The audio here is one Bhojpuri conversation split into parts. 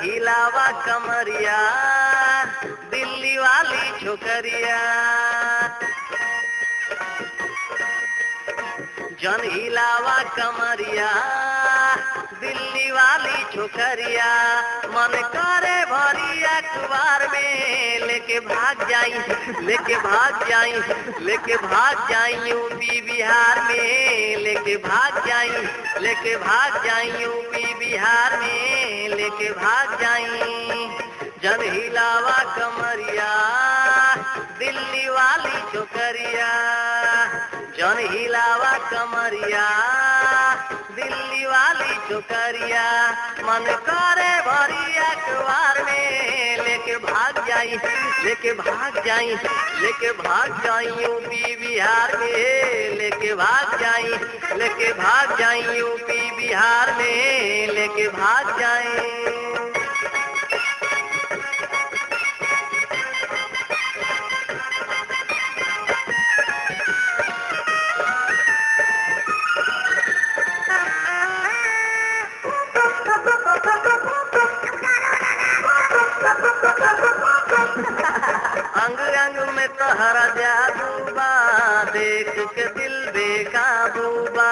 हिलावा कमरिया दिल्ली वाली छोकरिया जन हिलावा कमरिया दिल्ली वाली छोकरिया मन करे भरी अखबार में लेके भाग जाई लेके भाग जाई लेके भाग जाई यूपी बिहार में लेके भाग जाई लेके भाग जाई यूपी बिहार में लेके भाग जाई जन हिलावा कमरिया दिल्ली वाली छोकरिया जन हिलावा कमरिया दिल्ली वाली छोकरिया मन करे भरी अखबार में लेके भाग जाई लेके भाग जाई लेके भाग जाई यूपी बिहार में लेके भाग जाई लेके भाग जाई यूपी बिहार में लेके भाग जाई अंग अंग में तहरा जादू बा देख के दिल बेकाबू बा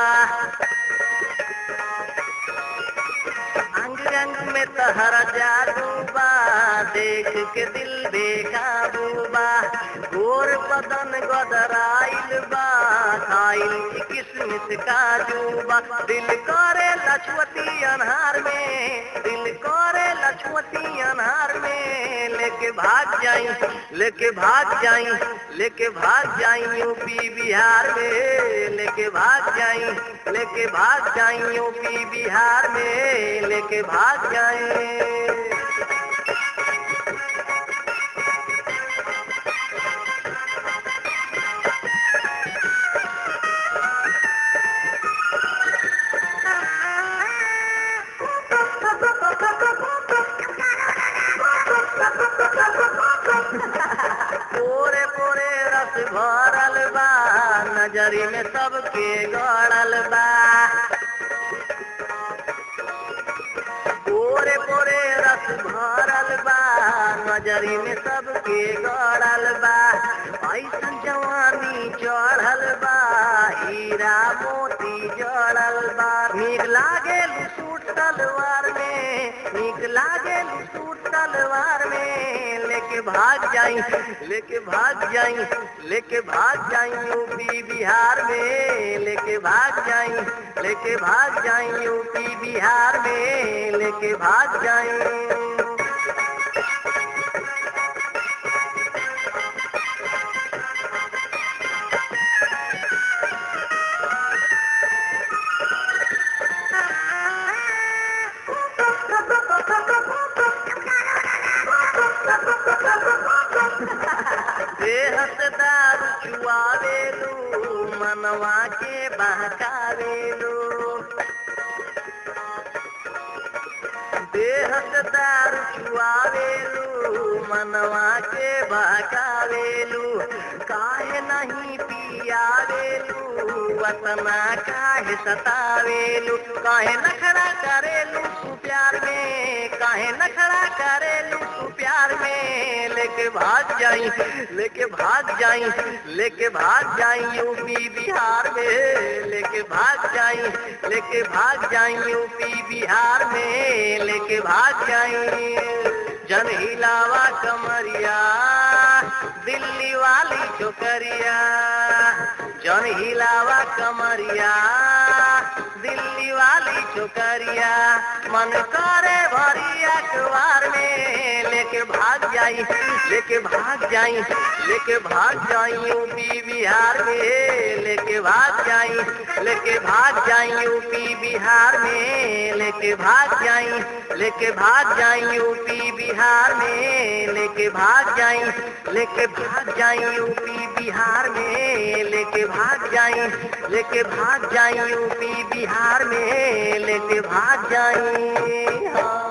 अंग अंग में तहरा जादू बा देख के दिल बेकाबू बा गोर बदन गदराइल बा खाइल की किस्मत काजू बा दिल करे लछवती अनहार में दिल करे लछवती अनहार में लेके भाग जाई लेके भाग जाई लेके भाग जाई यूपी बिहार में लेके भाग जाई लेके भाग जाई यूपी बिहार में लेके भाग जाई पोरे पोरे रस भरल बा नजरी में सबके गड़ल बा पोरे पोरे रस भरल बा नजरी में सबके गड़ल बा ऐसन जवानी चढ़ल बा हीरा मोती जड़ल बा नीक लागे सूट तलवार में नीक लागे सूट तलवार में लेके भाग जाई लेके भाग जाई लेके भाग जाई यूपी बिहार में लेके भाग जाई लेके भाग जाई यूपी बिहार में लेके भाग जाई देहत दारू चुआवेलू मनवा के बहकावेलू देहत दारू चुआवेलू मनवा के बहकावेलू काहे नहीं पियावेलू वतना काहे सतावेलू काहे नखरा करेलू तू प्यार में काहे नखरा करेलू तू प्यार में लेके भाग जाई लेके भाग जाई लेके भाग जाई यूपी बिहार में लेके भाग जाई लेके भाग जाई यूपी बिहार में लेके भाग जाई जन हिलावा कमरिया दिल्ली वाली छोकरिया जन हिलावा कमरिया दिल्ली वाली छोकरिया मन करे भरी अखबार में लेके भाग जाई लेके भाग जाई लेके भाग जाई यूपी बिहार में लेके भाग जाई लेके भाग जाई यूपी बिहार में लेके भाग जाई लेके भाग जाई यूपी बिहार में लेके भाग जाई लेके भाग जाई यूपी बिहार में लेके भाग जाई लेके भाग जाई यूपी बिहार में लेके भाग जाई हाँ।